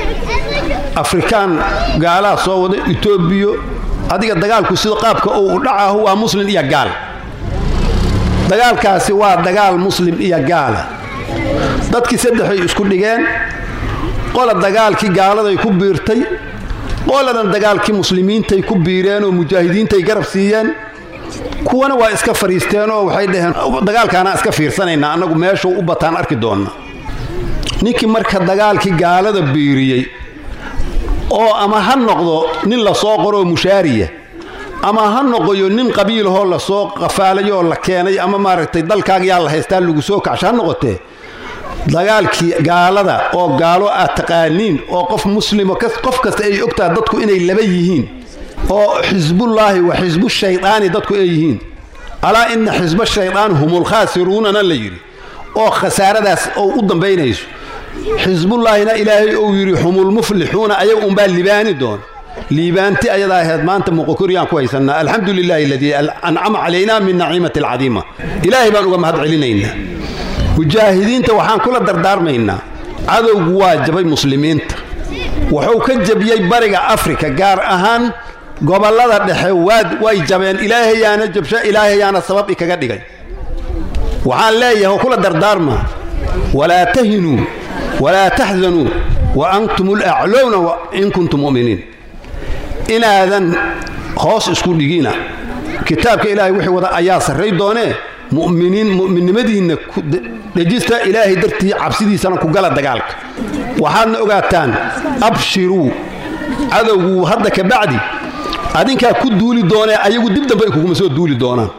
afrikaan gaalaha soo wada etoobiya adiga dagaalku sida qaabka uu u dhacaho waa muslim iyo gaal dagaalkaasi waa dagaal muslim iyo gaala dadkii saddexay isku dhigeen qola dagaalkii gaaladay ku biirtay qoladan dagaalkii muslimiintay ku biireen oo mujaahidiintay garab siiyeen kuwana waa iska fadhiisteen oo waxay dhaheen dagaalkaanaa iska fiirsanaynaa annagu meeshuu u bataan arki doonna ninkii marka dagaalkii gaalada biiriyey oo ama ha noqdo nin la soo qoroo mushaariya ama ha noqoyo nin qabiilahoo lasoo qafaalayoo la keenay ama maaragtay dalkaaga yaa la haystaa lagu soo kacsho ha noqotee dagaalkii gaalada oo gaalo aad taqaaniin oo qof muslimo qof kasta ay ogtaha dadku inay laba yihiin oo xisbullaahi wa xisbu shaydaani dadku ay yihiin alaa inna xisba shaydaan humul khaasiruunana la yidhi oo khasaaradaas oo u dambaynayso xisbullaahina ilaahay uu yidhi humul muflixuuna ayaga unbaa libaani doona liibaanti ayadaa ahayd maanta muqokoryaan ku haysannaa alxamdu lilaahi aladii ancama calaynaa min naciimati alcadiima ilaahay baan uga mahad celinaynaa mujaahidiinta waxaan kula dardaarmaynaa cadowgu waa jabay muslimiinta wuxuu ka jabiyey bariga afrika gaar ahaan gobollada dhexe waad way jabeen ilaahayaana jabsho ilaahayaana sabab ikaga dhigay waxaan leeyahay oo kula dardaarma walaa tahinuu walaa taxzanuu wa antum ulaclowna in kuntum mu'miniin inaadan hoos isku dhigina kitaabka ilaahay wixii wada ayaa sarray doonee mu'miniin mu'minnimadiinna dhejista ilaahay dartii cabsidiisana ku gala dagaalka waxaadna ogaataan abshiruu cadowgu hadda ka bacdi adinkaa ku duuli doonee ayagu dib dambe ay kuguma soo duuli doonaan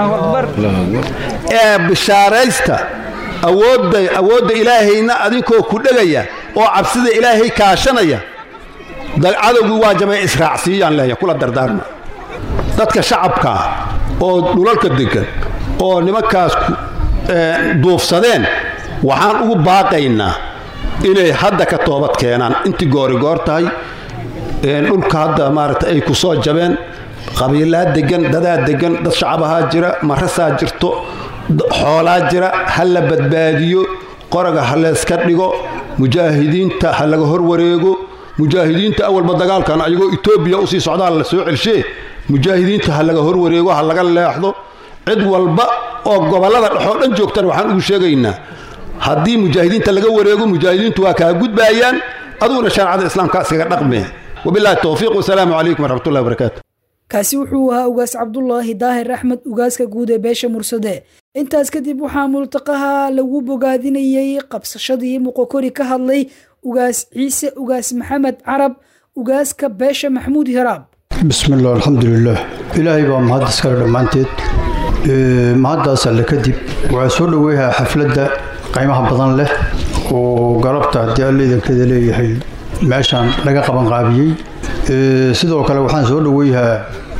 ee bishaaraysta awoodda awoodda ilaahayna adinkoo ku dhegaya oo cabsida ilaahay kaashanaya cadowgii waa jabay israacsiiyaan leeya kula dardaarma dadka shacabkaa oo dhulalka degan oo nimankaas duufsadeen waxaan ugu baaqaynaa inay hadda ka toobad keenaan intii goorigoor tahay dhulka hadda maaragta ay ku soo jabeen qabiilaa degan dadaa degan dad shacabahaa jira marasaa jirto xoolaa jira ha la badbaadiyo qoraga ha layska dhigo mujaahidiinta ha laga hor wareego mujaahidiinta awalba dagaalkan ayagoo etoobiya usii socdaa la soo celshe mujaahidiinta ha laga hor wareego ha laga leexdo cid walba oo gobollada dhexoo dhan joogtana waxaan ugu sheegaynaa haddii mujaahidiinta laga wareego mujaahidiintu waa kaa gudbaayaan aduguna shareecada islaamka iskaga dhaqmee wabillahi towfiiq wasalaamu calaykum waraxmatullahi wabarakaatu kaasi wuxuu ahaa ugaas cabdulaahi daahir axmed ugaaska guud ee beesha mursade intaas kadib waxaa multaqaha lagu bogaadinayey qabsashadii muqokori ka hadlay ugaas ciise ugaas maxamed carab ugaaska beesha maxamuud hiraab bismi illah alxamdulilah ilaahay baa mahad iskale dhammaanteed mahaddaas alle kadib waxaa soo dhoweeyahaa xafladda qaymaha badan leh oo galabta haddii alle idankeeda leeyahay meeshaan laga qaban qaabiyey sidoo kale waxaan soo dhoweeyahaa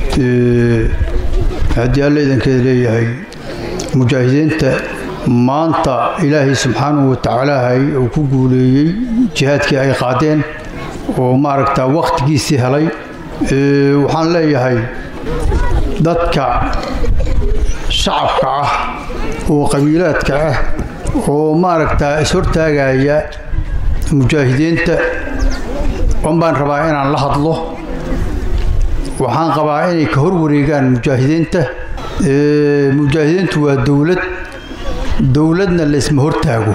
haddii alle idankeeda leeyahay mujaahidiinta maanta ilaahay subxaanahu watacaalaahay uu ku guuleeyey jihaadkii ay qaadeen oo maaragta wakhtigiisii helay waxaan leeyahay dadka shacabka ah oo qabiilaadka ah oo maaragta ishortaagaya mujaahidiinta on baan rabaa inaan la hadlo waxaan qabaa inay ka hor wareegaan mujaahidiinta mujaahidiintu waa dowlad dowladna laysma hortaago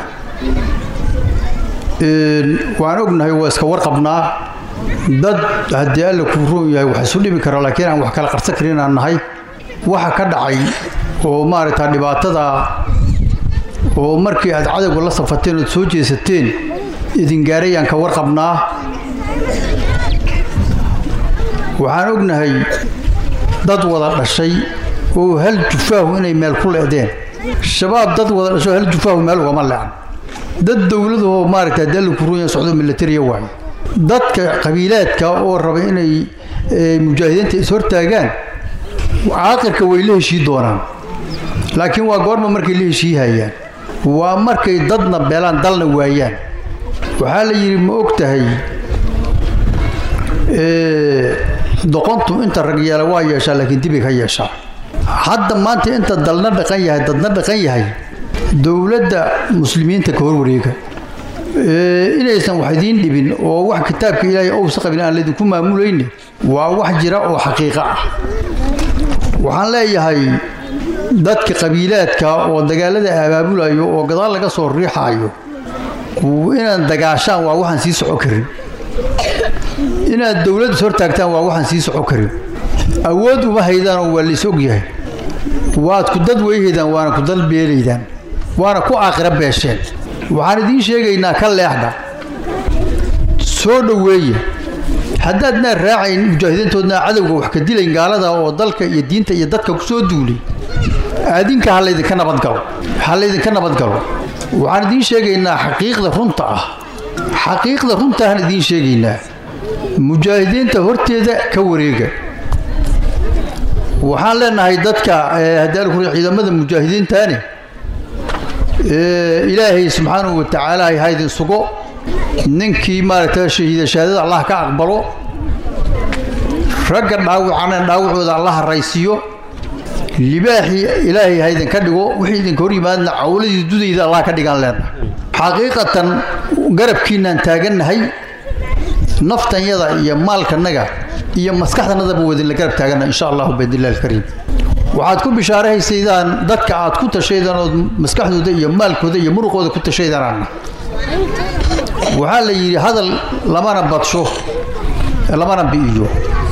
waan ognahay waa iska warqabnaa dad haddii alle kuu roon yahay wax isu dhibi kara laakiin aan wax kala qarsan karin aan nahay waxa ka dhacay oo maaragta dhibaatada oo markii aad cadowga la safateen ood soo jeesateen idin gaarayaan ka warqabnaa waxaan ognahay dad wada dhashay oo hal jufaahu inay meel ku leedeen shabaab dad wada dhasho hal jufaahu meel ugama leecan dad dowladahoo maaragta haddii alle kuu roon yahay socdo milatariya waayo dadka qabiilaadka oo raba inay mujaahidiinta ishortaagaan caaqirka way la heshii doonaan laakiin waa goorma markay la heshiihayaan waa markay dadna beelaan dalna waayaan waxaa la yidhi ma og tahay doqontu inta rag yeela waa yeeshaa laakiin dibay ka yeeshaa hadda maanta inta dalna dhaqan yahay dadna dhaqan yahay dowladda muslimiinta ka hor wareega inaysan wax idiin dhibin oo wax kitaabka ilaahay ousa qabin aan laydinku maamulayne waa wax jira oo xaqiiqo ah waxaan leeyahay dadka qabiilaadka oo dagaalada abaabulayo oo gadaal laga soo riixaayo inaad dagaashaan waa waxaan sii soco karin inaad dowladda hortaagtaan waa waxaan sii soco karin awood uma haydaanoo waa lays ogyahay waad ku dad weyhaydaan waana ku dal beelaydaan waana ku aakhira beesheen waxaan idiin sheegaynaa ka leexda soo dhoweeya haddaadnaa raacayn mujaahidiintoodnaa cadowga wax ka dilayn gaalada oo dalka iyo diinta iyo dadka ku soo duulay aadinka ha laydinka nabadgalo ha laydinka nabadgalo waxaan idiin sheegaynaa xaqiiqda runta ah xaqiiqda runtaaan idiin sheegaynaa mujaahidiinta horteeda ka wareega waxaan leenahay dadka hadaalkuri ciidamada mujaahidiintaani ilaahay subxaanahu watacaala ha idin sugo ninkii maaragta shahiida shahaadada allah ka aqbalo ragga dhaawacana dhaawacooda allah raysiyo libaaxii ilaahay ha idinka dhigo wixii idinka hor yimaadna cawladii dudayda allah ka dhigaan leenahay xaqiiqatan garabkiinaan taagannahay naftanyada iyo maalkanaga iyo maskaxdanadaba wadinla garab taagana insha allahu biidnillahi alkariim waxaad ku bishaarahaysaydaan dadka aad ku tashaydaan ood maskaxdooda iyo maalkooda iyo muruqooda ku tashaydanaana waxaa la yidhi hadal lamana badsho lamana bi'iyo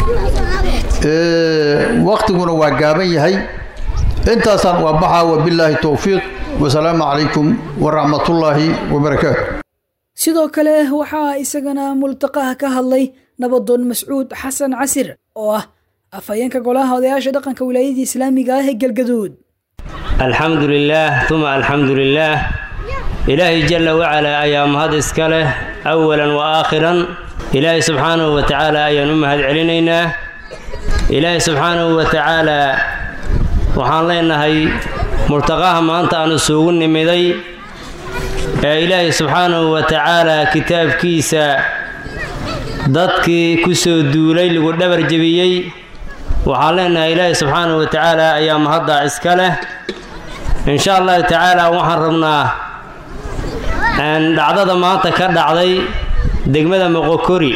waktiguna waa gaaban yahay intaasaan waa baxaa wabillaahi towfiiq wasalaamu calaykum waraxmatullaahi wabarakaatu sidoo kale waxaa isagana multaqaha ka hadlay nabadoon mascuud xasan casir oo ah afhayeenka golaha odayaasha dhaqanka wilaayadii islaamiga ah ee galgaduud alxamdu lilaah uma alxamdu lilaah ilaahay jalla wacalaa ayaa mahad iska leh awalan wa aakhiran ilaahay subxaanahu wa tacaala ayaan u mahad celinaynaa ilaahay subxaanahu wa tacaalaa waxaan leenahay murtaqaha maanta aan isugu nimiday ee ilaahay subxaanahu wa tacaalaa kitaabkiisa dadkii ku soo duulay lagu dhabar jebiyey waxaan leenahay ilaahay subxaanahu wa tacaala ayaa mahaddaa iska leh insha allahu tacaala waxaan rabnaa dhacdada maanta ka dhacday degmada moqokori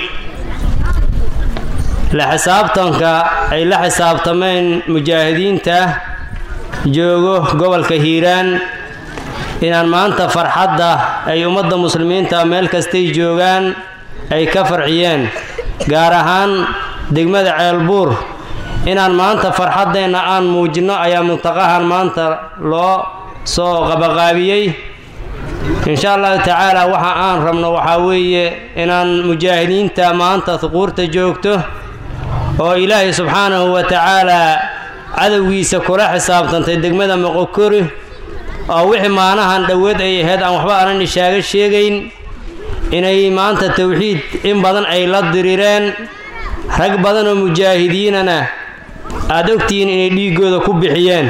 la xisaabtanka ay la xisaabtameen mujaahidiinta joogo gobolka hiiraan inaan maanta farxadda ay ummadda muslimiinta meel kastay joogaan ay ka farxiyeen gaar ahaan degmada ceelbuur inaan maanta farxaddeenna aan muujinno ayaa muntaqahan maanta loo soo qabaqaabiyey insha allahu tacaala waxa aan rabno waxaa weeye inaan mujaahidiinta maanta huquurta joogto oo ilaahay subxaanahu wa tacaalaa cadowgiisa kula xisaabtantay degmada moqokori oo wixii maanahan dhoweed ay ahayd aan waxba aanan ishaaga sheegayn inay maanta towxiid in badan ay la dirireen rag badan oo mujaahidiinana aada ogtihiin inay dhiiggooda ku bixiyeen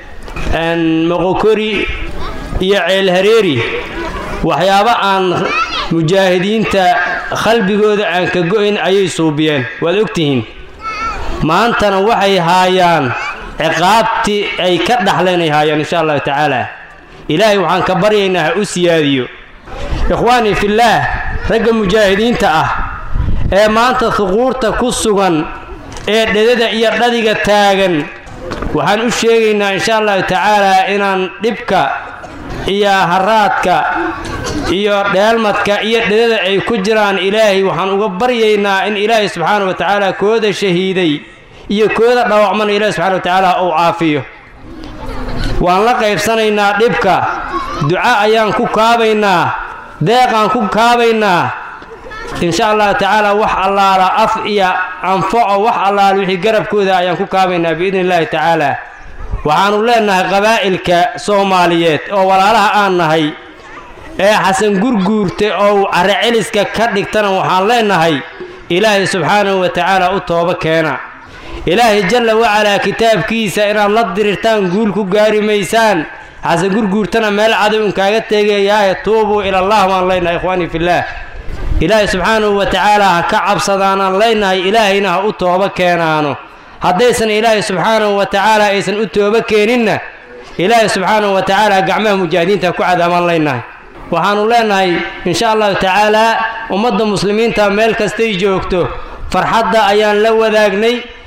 moqokori iyo ceelhareeri waxyaabo aan mujaahidiinta qalbigooda aan ka go'in ayay suubiyeen waad ogtihiin maantana waxay haayaan ciqaabtii ay ka dhaxleen ay haayaan insha allahu tacaala ilaahay waxaan ka baryaynaa ha u siyaadiyo ikhwaanii fillaah ragga mujaahidiinta ah ee maanta huquurta ku sugan ee dhedada iyo dhadiga taagan waxaan u sheegaynaa insha allahu tacaalaa inaan dhibka iyo haraadka iyo dheelmadka iyo dhedada ay ku jiraan ilaahay waxaan uga baryaynaa in ilaahay subxaana wa tacaala kooda shahiiday iyo kooda dhaawacmana ilaahay subxana wa tacaala uu caafiyo waan la qaybsanaynaa dhibka duca ayaan ku kaabaynaa deeqaan ku kaabaynaa insha allahu tacaala wax allaala af iyo anfaco wax allaala wixii garabkooda ayaan ku kaabaynaa biidni illaahi tacaala waxaannu leennahay qabaa'ilka soomaaliyeed oo walaalaha aan nahay ee xasan gurguurta oo carraceliska ka dhigtana waxaan leennahay ilaahay subxaanahu wa tacaala u tooba keena ilaahay jalla wacalaa kitaabkiisa inaad la dirirtaan guul ku gaari maysaan xasan gurguurtana meel cadow inkaaga teegayaahe tuubuu ilallah baan leenahay ikhwaanii fillaah ilaahay subxaanahu wa tacaala ha ka cabsadaanaan leenahay ilaahayna ha u tooba keenaano haddaysan ilaahay subxaanahu wa tacaala aysan u tooba keeninna ilaahay subxaanahu wa tacaala gacmaha mujaahidiinta ku cadaamaan leenahay waxaannu leenahay insha allahu tacaalaa ummadda muslimiinta meel kastay joogto farxadda ayaan la wadaagnay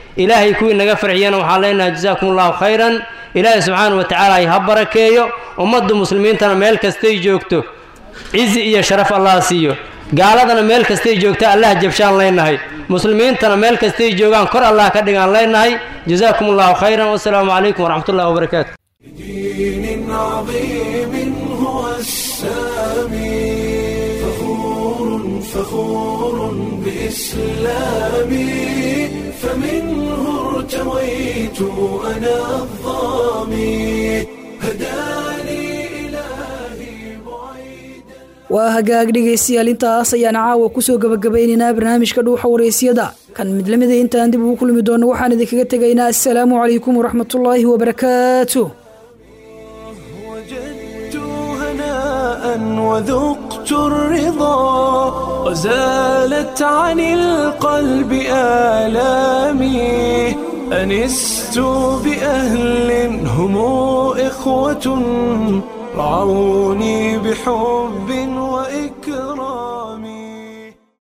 ilaahay kuwii naga farxiyana waxaan leenahay jasaakum allahu khayran ilaahay subxaana wa tacaala ay ha barakeeyo ummadda muslimiintana meel kastay joogto cizi iyo sharaf allah siiyo gaaladana meel kastay joogta allah jabshaan leenahay muslimiintana meel kastay joogaan kor allah ka dhigaan leenahay jasaakum allahu khayran wasalaamu calaykum waraxmat ullahi wabarakaatu دين عظيم هو السامي فخور فخور بإسلامي فمنه ارتويت أنا الظامي هداني waa hagaag dhegaystayaal intaas ayaan caawa kusoo gabagabaynaynaa barnaamijka dhuuxa waraysyada kan mid lamida intaan dib ugu kulmi doono waxaan idinkaga tegaynaa assalaamu calaykum waraxmatullaahi wabarakaatu هناء وذقت الرضا وزالت عن القلب آلامي أنست بأهل هم إخوة رعوني بحب